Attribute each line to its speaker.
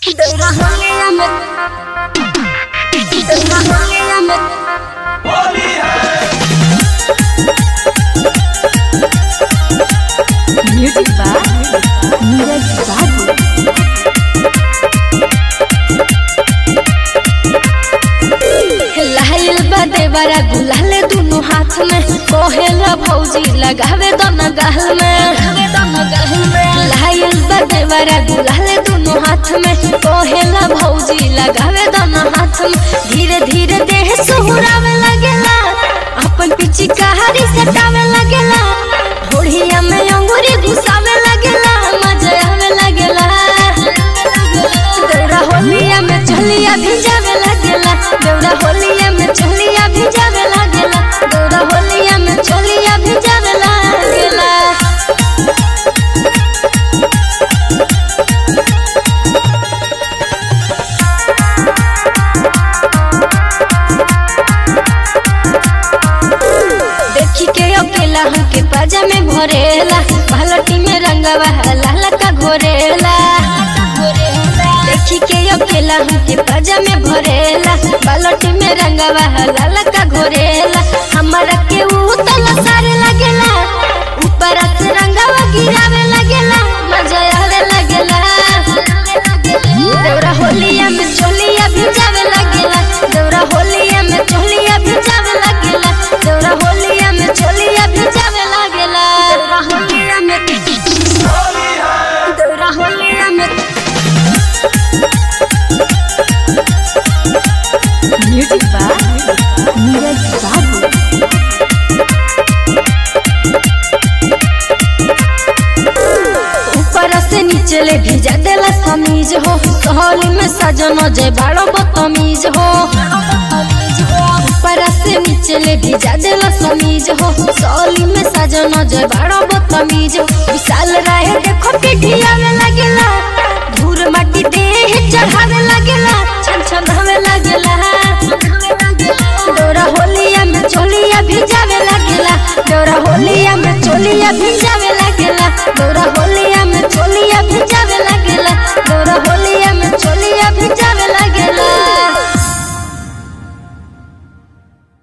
Speaker 1: दौरा होलिया में दौरा होलिया में
Speaker 2: म्यूजिक बाय नीरज बाबू
Speaker 1: लाइल बा देवरा गुलाल दुनु हाथ में कोहेला भौजी लगावे दोनों गाल में लाइल बा देवरा गुलाल दुनु हाथ में कोहेला भौजी लगावे दोनों हाथ में धीरे धीरे देह सुहुरावे लगेला अपन पिची कहारी सटावे लगेला होड़िया में अंगूरी घुसावे लगेला मजा आवे लगेला दौड़ा होलिया में चलिया भिजावे लगेला दौड़ा होलिया में चलिया भिजावे लगेला दौड़ा होलिया में चलिया भिजावे लगेला देखी के अकेला हमके पाजा में भरेला बालटी में रंगवा लाल का घोरेला देखी के अकेला हमके पाजा में भरेला बालटी में रंगवा लाल का घोरेला हमारा के ऊ तला सारे लगेला ऊपर से रंगवा गिरावे लगेला मजा आवे लगेला दौरा होलिया में चोलिया भिजावे लगेला दौरा होलिया में चोलिया भिजावे लगेला दौरा होलिया में चोलिया भिजावे लगेला दौरा होलिया में दौरा होलिया में
Speaker 2: म्यूजिक बाय नीरज बाबू
Speaker 1: ऊपर से नीचे ले भिजा देला समीज हो होली में सजन जय बाड़ो बतमीज हो ऊपर से नीचे ले भिजा देला समीज हो सोली में सजन जय बाड़ो बतमीज हो विशाल रहे देखो पिठिया में लगेला धूर माटी देह चढ़ावे लगेला छन छन हवे लगेला दौरा होलिया में चोलिया भिजावे लगेला दौरा होलिया में चोलिया भिजावे